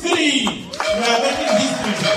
three. We are making history.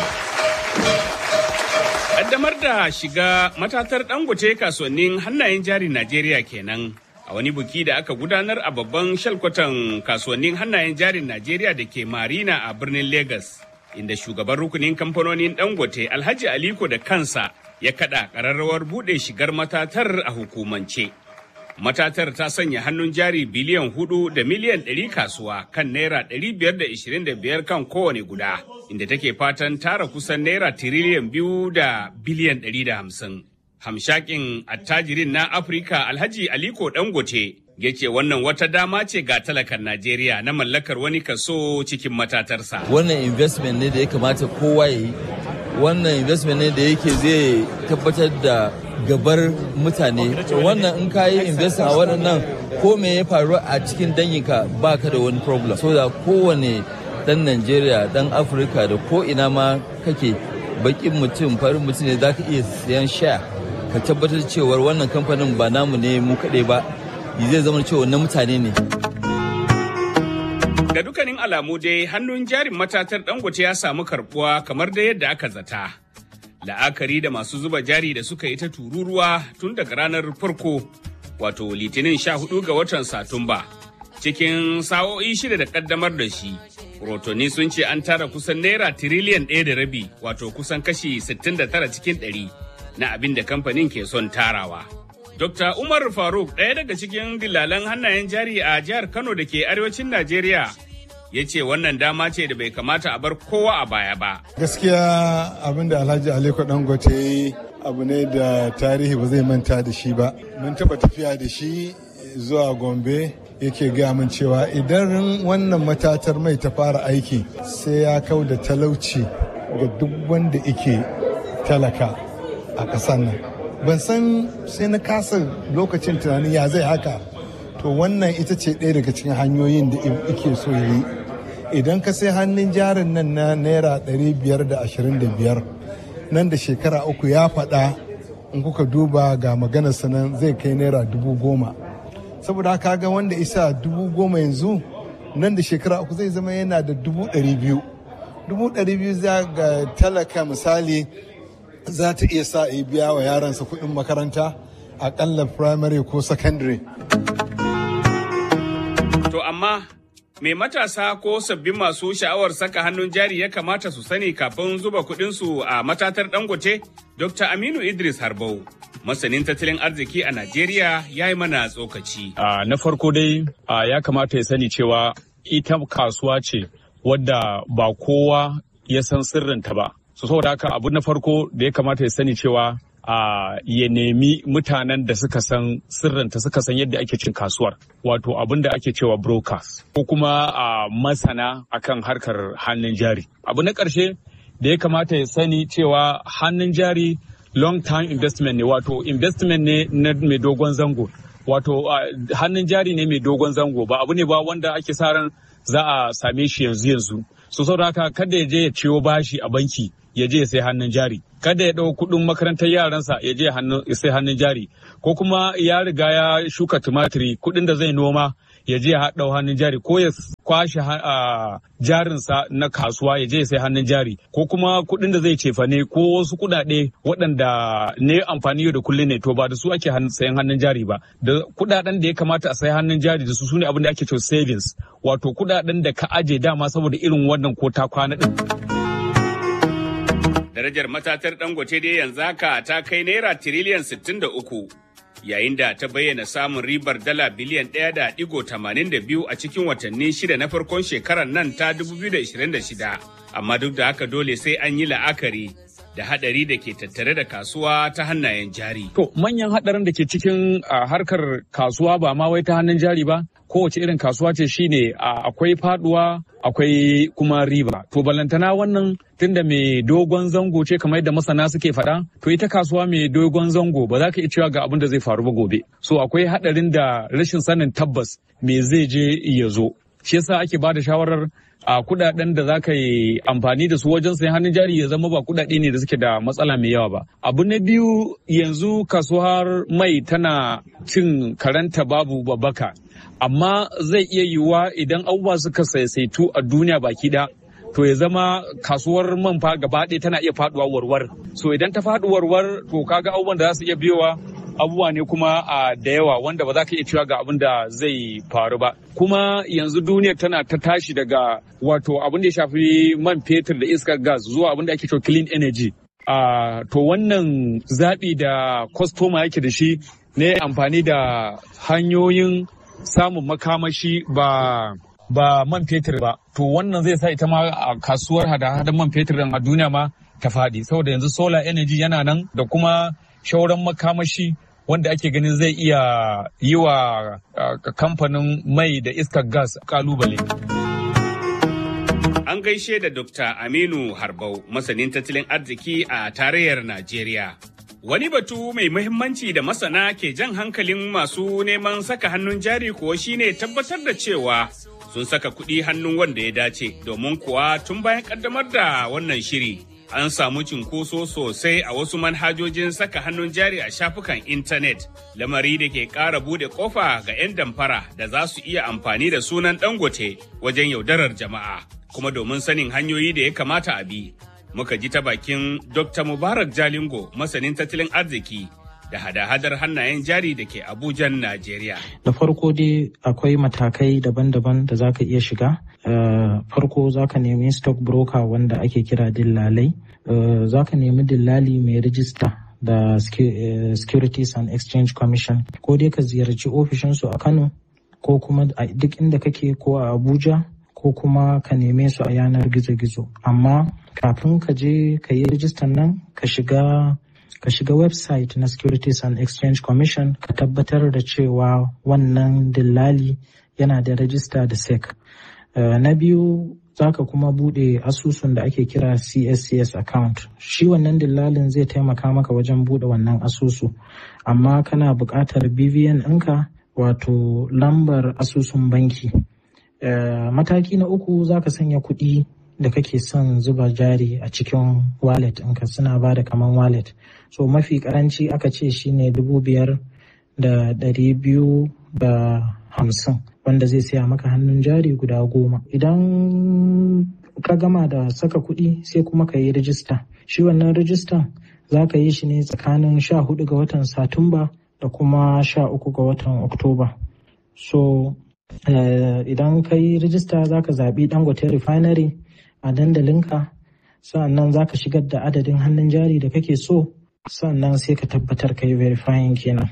Kaddamar da shiga matatar dangote kasuwannin hannayen jari Najeriya kenan a wani buki da aka gudanar a babban shalkwatan kasuwannin hannayen jarin Najeriya da ke Marina a birnin Legas, inda shugaban rukunin kamfanonin dangote Alhaji Aliko da kansa ya kada ƙararrawar buɗe shigar matatar a hukumance. Matatar ta sanya hannun jari biliyan hudu da miliyan ɗari kasuwa kan naira ɗari biyar da ishirin da biyar kan kowane guda, inda take fatan tara kusan naira tiriliyan biyu da biliyan ɗari da hamsin. Hamshakin attajirin na Afirka Alhaji Aliko Dangote ya ce wannan wata dama ce ga talakan Najeriya na mallakar wani kaso cikin matatarsa. Wannan investment ne da ya kamata kowa ya yi. Wannan investment ne da yake zai tabbatar da gabar mutane wannan in ka yi investing a waɗannan ko me ya faru a cikin danyinka ba ka da wani problem so da kowane dan najeriya dan afirka da ko ina ma kake bakin mutum farin mutum ne za ka iya siyan sha ka tabbatar cewar wannan kamfanin ba namu ne mu kaɗai ba zai zama cewa na mutane ne Ga dukkanin alamu dai hannun jarin matatar dangote ya samu karbuwa kamar da yadda aka zata. la'akari da masu zuba jari da suka yi ta tururuwa tun daga ranar farko wato litinin sha hudu ga watan satumba cikin sa'o'i shida da kaddamar da shi rotoni sun ce an tara kusan naira tiriliyan ɗaya da rabi wato kusan kashi 69 cikin ɗari na abin da kamfanin ke son tarawa dr umar faruk ɗaya daga cikin dillalan hannayen jari a jihar kano da ke arewacin najeriya ya ce wannan dama ce da bai kamata a bar kowa a baya ba. Gaskiya abin da Alhaji Aliko Dangote yi abu ne da tarihi ba zai manta da shi ba. Mun taɓa tafiya da shi zuwa Gombe yake gaya min cewa idan wannan matatar mai ta fara aiki sai ya kau da talauci ga duk wanda ike talaka a ƙasar nan. Ban san sai na kasa lokacin tunanin ya zai haka. To wannan ita ce ɗaya daga cikin hanyoyin da ike so ya yi. idan ka sai hannun jarin nan na naira 525 nan da shekara uku ya faɗa in kuka duba ga maganar sanan zai kai naira dubu goma saboda haka ga wanda isa dubu goma yanzu nan da shekara uku zai zama yana da dubu ɗari biyu dubu ɗari biyu za ga talaka misali za ta iya sa a biya wa yaransa kuɗin makaranta aƙalla primary ko secondary to amma Me matasa ko sabbin masu sha'awar saka hannun jari ya kamata su sani kafin zuba kuɗinsu a matatar dangote? Dr. Aminu Idris Harbau, masanin tattalin arziki a Najeriya ya yi mana tsokaci. Uh, na farko dai uh, ya kamata ya sani cewa ita kasuwa ce wadda ba kowa ya san sirrinta ba. So saboda haka abu na farko da ya kamata ya sani cewa Uh, ya nemi mutanen da suka san sirrinta suka san yadda ake cin kasuwar wato abin da ake cewa brokers ko kuma uh, masana akan harkar hannun jari abu na ƙarshe da ya kamata ya sani cewa hannun jari long term investment ne wato investment ne na mai dogon zango wato uh, hannun jari ne mai dogon zango ba abu ne ba wanda ake sa ran za a same shi yanzu yanzu so saboda haka kada ya je ya ciwo bashi a banki ya je ya sai hannun jari kada ya ɗau kuɗin makarantar yaransa ya je ya sai hannun jari ko kuma ya riga ya shuka tumatiri kuɗin da zai noma ya je ya ɗau hannun jari ko ya kwashe jarinsa na kasuwa ya je ya sai hannun jari ko kuma kuɗin da zai cefane ko wasu kuɗaɗe waɗanda ne amfani da kullum ne to ba da su ake sayan hannun jari ba da kuɗaɗen da ya kamata a sayi hannun jari da su sune abin da ake cewa savings wato kuɗaɗen da ka aje dama saboda irin wannan ko ta kwana ɗin. darajar matatar dangote dai yanzu haka ta kai naira tiriliyan 63 yayin da ta bayyana samun ribar dala biliyan 1.82 a cikin watanni shida na farkon shekarar nan ta 2026 amma duk da haka dole sai an yi la'akari da hadari da ke tattare da kasuwa ta hannayen jari. To manyan hadarin da ke cikin harkar kasuwa ba ma wai ta hannun jari ba kowace irin kasuwa ce shine akwai faduwa akwai kuma riba to balantana wannan tunda mai dogon zango ce kamar yadda masana suke faɗa to ita kasuwa mai dogon zango ba za ka iya cewa ga abin da zai faru ba gobe so akwai haɗarin da rashin sanin tabbas me zai je ya zo shi yasa ake ba da shawarar a kudaden da za ka yi amfani da su wajen sayan hannun jari ya zama ba kudade ne da suke da matsala mai yawa ba abu na biyu yanzu kasuwar mai tana cin karanta babu babbaka amma zai iya yiwuwa idan abubuwa suka saisaitu a duniya baki da to ya zama kasuwar man fa gaba ɗaya tana iya faduwa warwar so idan ta faɗi warwar to kaga abubuwan da za su iya biyowa abubuwa ne kuma a da yawa wanda ba za ka iya cewa ga abin da zai faru ba kuma yanzu duniyar tana ta tashi daga wato abin da ya shafi man fetur da iskar gas zuwa abin da ake cewa clean energy Uh, to wannan zaɓi da kwastoma yake da shi ne amfani da hanyoyin samun makamashi ba ba man fetur ba to wannan zai sa ita ma a kasuwar hada-hadan man fetur a duniya ma ta faɗi saboda yanzu solar energy yana nan da kuma shauran makamashi wanda ake ganin zai iya yi wa uh, kamfanin mai da iskar gas kalubale. An gaishe da Dr. Aminu Harbau, masanin tattalin arziki a tarayyar Najeriya. Wani batu mai muhimmanci da masana ke jan hankalin masu neman saka hannun jari kuwa shine tabbatar da cewa sun saka kuɗi hannun wanda ya dace domin kuwa tun bayan ƙaddamar da wannan shiri. An samu cinkoso sosai a wasu manhajojin saka hannun jari a shafukan intanet, lamari da ke ƙara buɗe ƙofa ga 'yan damfara da za su iya amfani da sunan dangote wajen yaudarar jama'a. kuma domin sanin hanyoyi da ya kamata a bi muka ji ta bakin dr mubarak jalingo masanin tattalin arziki da hada-hadar hannayen jari da ke abujan najeriya da farko dai akwai matakai daban-daban da za ka iya shiga farko za ka nemi stock broker wanda ake kira dillalai za ka nemi dillali mai rijista da securities and exchange commission ko dai ka ziyarci ofishinsu a kano ko kuma duk inda kake ko a abuja ko kuma ka neme su a yanar gizo-gizo amma kafin ka je ka yi rijistan nan ka shiga ka shiga website na securities and exchange commission ka tabbatar da cewa wannan dillali yana da rajista da sec uh, na biyu za ka kuma bude asusun da ake kira cscs account shi wannan dillalin zai taimaka maka wajen bude wannan asusu amma kana buƙatar bvn ɗinka wato lambar asusun banki Uh, mataki na uku za ka sanya kuɗi da kake son zuba jari a cikin wallet ɗinka suna ba da kaman wallet so mafi karanci aka ce shine dubu biyar da ɗari biyu da hamsin wanda zai saya maka hannun jari guda goma idan ka gama da saka kuɗi sai kuma ka yi rijista shi wannan rijistan za ka yi shi ne tsakanin sha hudu ga watan satumba da kuma sha uku ga watan oktoba so Uh, idan ka yi rijista za ka zaɓi dangote refinery a dandalinka sannan za ka shigar da adadin hannun jari da kake so sannan sai ka tabbatar ka yi verifying kenan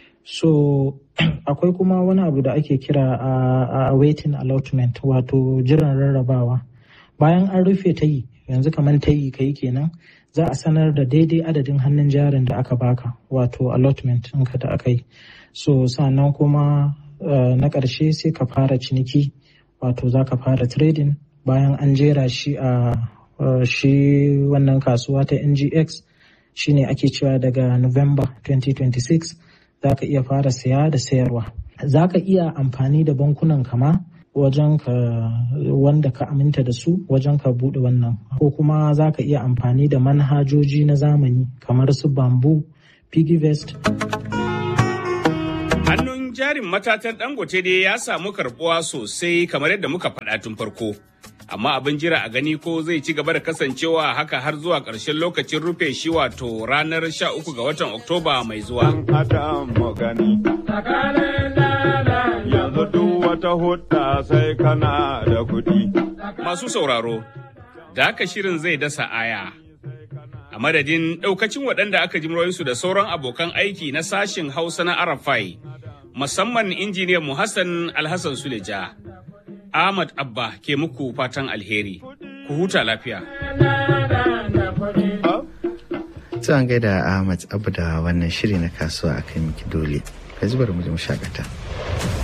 so akwai kuma wani abu da ake kira a uh, uh, waiting allotment wato jiran rarrabawa bayan an rufe ta yi yanzu kamar ta yi ka yi kenan za a sanar da daidai adadin hannun jarin da aka baka wato allotment ɗinka da aka yi so sannan kuma Uh, na ƙarshe sai ka fara ciniki wato za ka fara trading bayan an jera shi a uh, shi wannan kasuwa ta ngx shine ake cewa daga november 2026 za ka iya fara saya da sayarwa za ka iya amfani da bankunan kama wajen ka wanda ka aminta da su wajen ka bude wannan ko kuma za ka iya amfani da manhajoji na zamani kamar su bamboo piggyvest Hannun jarin matatan dangote dai ya samu karbuwa sosai kamar yadda muka faɗa tun farko. Amma abin jira a gani ko zai ci gaba da kasancewa haka har zuwa ƙarshen lokacin rufe shi wato ranar 13 ga watan Oktoba mai zuwa. Yanzu duk wata hudda sai kana da kuɗi. Masu sauraro, da haka shirin zai dasa aya. A madadin ɗaukacin waɗanda aka ji su da sauran abokan aiki na sashin Hausa na Arafai, musamman injiniyan mu Hassan Alhassan Suleja. Ahmad Abba ke muku fatan alheri. Ku huta lafiya. To an gaida Ahmad Abba da wannan shiri na kasuwa a kai miki dole. Ka zubar mu shakata.